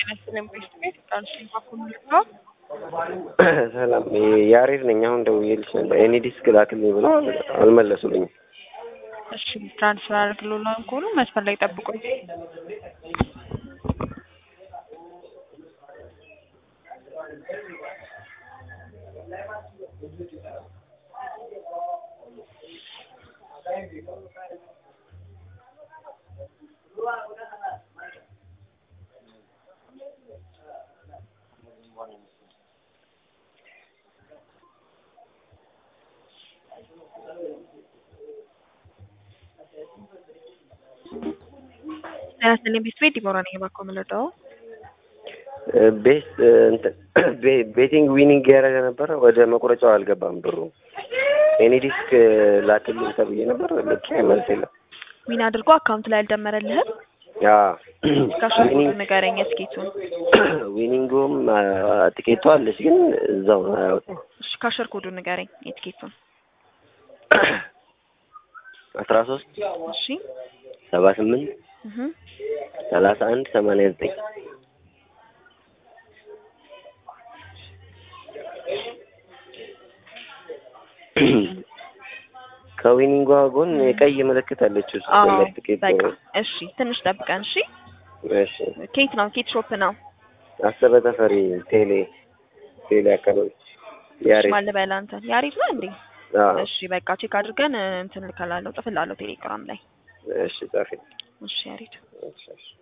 ጤና ቤት ቃልሽን ባኩልካ ሰላም ያሬድ ነኝ። አሁን ደውዬልሽ ነበር ኤኒ ዲስክ ላክልኝ ብለው አልመለሱልኝም። እሺ ትራንስፈር አድርግሎላን ከሆኑ መስመር ላይ ጠብቁኝ። ጤና ቤት ቤት ዲቦራ ነኝ። እባክዎ የምንረዳው ቤስ እንትን ቤቲንግ ዊኒንግ ያደረገ ነበረ። ወደ መቁረጫው አልገባም ብሩ። ኤኒ ዲስክ ላክልኝ ተብዬ ነበር። ልክ መልስ የለም። ዊን አድርጎ አካውንት ላይ አልደመረልህም? ያ ካሽን ንገረኝ እስኪቱን። ዊኒንጉም ቲኬቷ አለች፣ ግን እዛው ነው አያወጣም። እሺ ካሸር ኮዱን ንገረኝ የትኬቱን። አስራ ሶስት እሺ ሰባ ስምንት እህ ሰላሳ አንድ ሰማንያ ዘጠኝ ከዊኒንጓ ጎን የቀይ ምልክት አለች ውስጥ አዎ ቲኬት በቃ እሺ፣ ትንሽ ጠብቀን። እሺ እሺ ኬት ነው ኬት ሾፕ ነው አሰበ ተፈሪ ቴሌ ቴሌ አካባቢ ያሬድ ማን ልበል አንተ ያሪፍ ነው እንዴ? አዎ እሺ በቃ ቼክ አድርገን እንትን ልከላለሁ፣ ጥፍላለሁ ቴሌግራም ላይ። እሺ ጻፊ እሺ ያሪድ እሺ እሺ